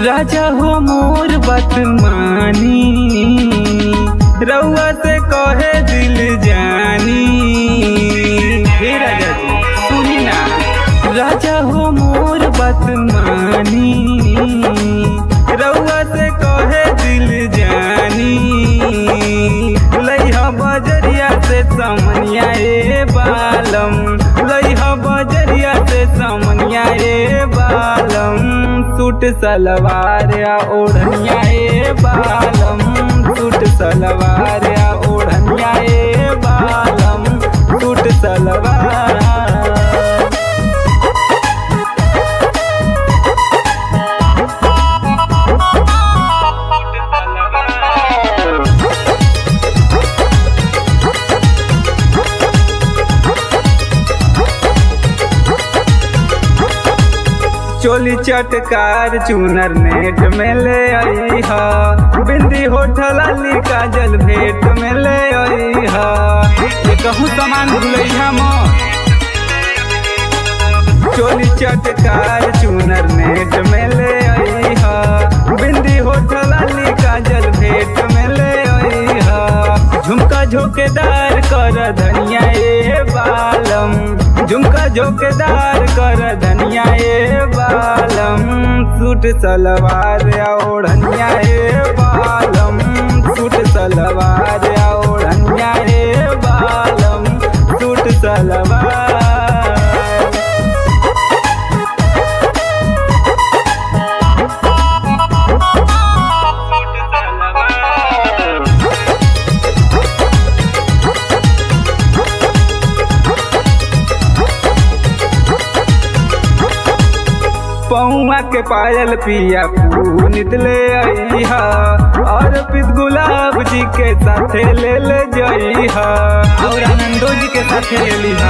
राजा हो मोर बतमानी रउआ से कहे दिल जानी हे राजा जी सुनी ना राजा हो मोर बतमानी रउआ से कहे दिल जानी लइहा बजरिया से समनिया ए बालम लइहा बजरिया से समनिया ए बालम सूट सलवार या ओढ़निया ए बालम सूट सलवार या ओढ़निया ए बालम सूट सलवार चोली चटकार चूनर नेट में ले आई हा बिंदी होठल अली काजल भेट में ले आई हा ये कहूँ सामान भूलैया म चोली चटकार चूनर नेट में ले आई हा बिंदी होठल अली काजल भेट में ले आई हा झुमका झोकेदार कर धनिया ए बालम झुमका झोकेदार कर धनिया ए बालम सूट सलवार या ओढ़निया ए बालम सूट सलवार या ओढ़निया ए बालम सूट सलवार पौआ के पायल पिया पुनित ले आईहा और पित गुलाब जी के साथे ले ले जाईहा और आनंदो जी के साथे ले लीहा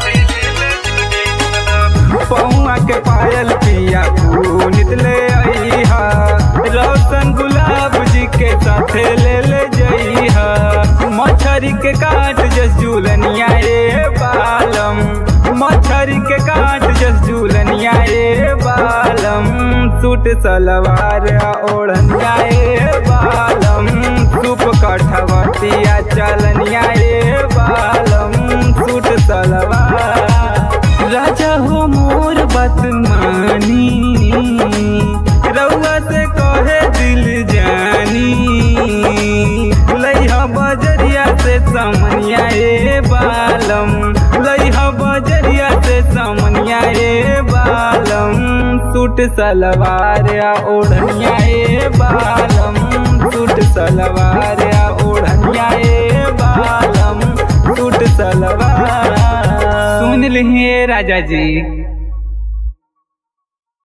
पौआ के पायल पिया पुनित ले आईहा रोशन गुलाब जी के साथे ले ले जाईहा मछरी के काट जस झूलनिया ए बालम मछरी के काट जस झूलनिया ए बालम सूट सलवार ओढ़निया ए बालम सूप कठवतिया चलनिया ए बालम सूट सलवार राजा हो मोर बतमानी रउआ से कहे दिल जानी लइहा बजरिया से समनिया ए बालम लइहा बजरिया से समनिया ए बालम सूट सलवार या ओढ़निया ए बालम सूट सलवार या ओढ़निया ए बालम सूट सलवार सुन लिहिए राजा जी